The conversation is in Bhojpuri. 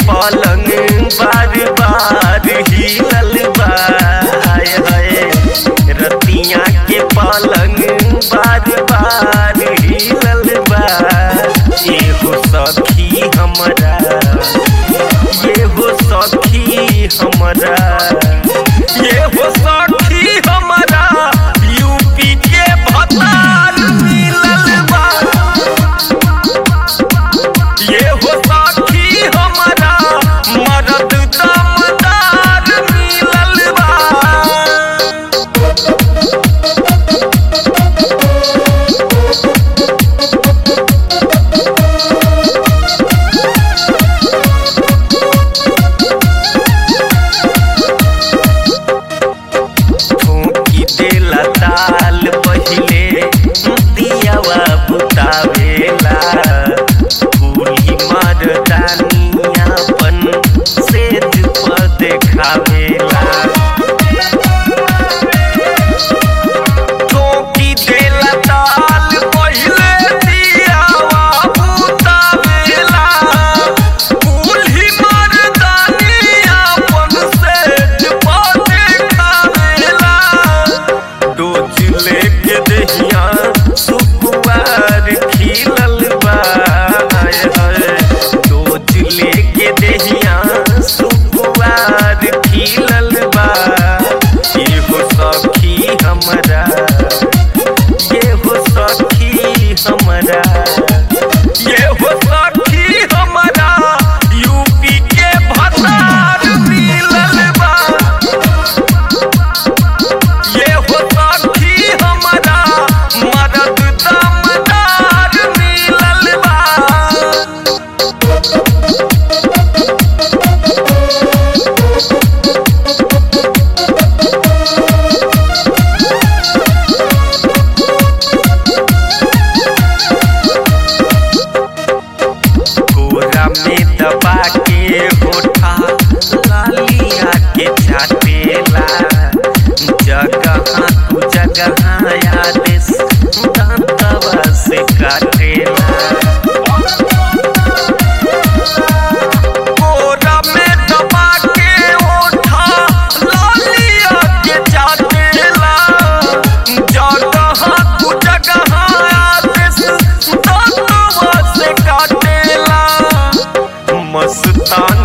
पलंग बार बार हिलल बा हाय हाय रतिया के पलंग बार बार हिलल बा एगो सखी हमरा एगो सखी हमरा एगो सखी हमरा यूपी के भतार मिलल बा एगो सखी हमरा मरद दमदार मिलल बा ठोकी देला ताल पहिले दियावा बुतावेला फूली मर्दानियापन सेज पर देखावेला ठोकी देला ताल पहिले दियावा बुतावेला फूली मर्दानियापन सेज पर देखावेला डोज लेके दहिया सुकुआर खिलल बा हाय हाय डोज लेके दहिया सुकुआर खिलल बा एगो सखी हमरा एगो सखी हमरा एगो सखी हमरा यूपी के भतार मिलल बा ये हो सखी हमरा मदद दमदार मिलल बा कोरा में दबा के होठा लालिया के चाटेला जगह तू जगह आदेश दांतवा से काटेला कोरा में दबा के होठा लालिया के चाटेला जगह तू जगह आदेश दांतवा से काटेला मस्तान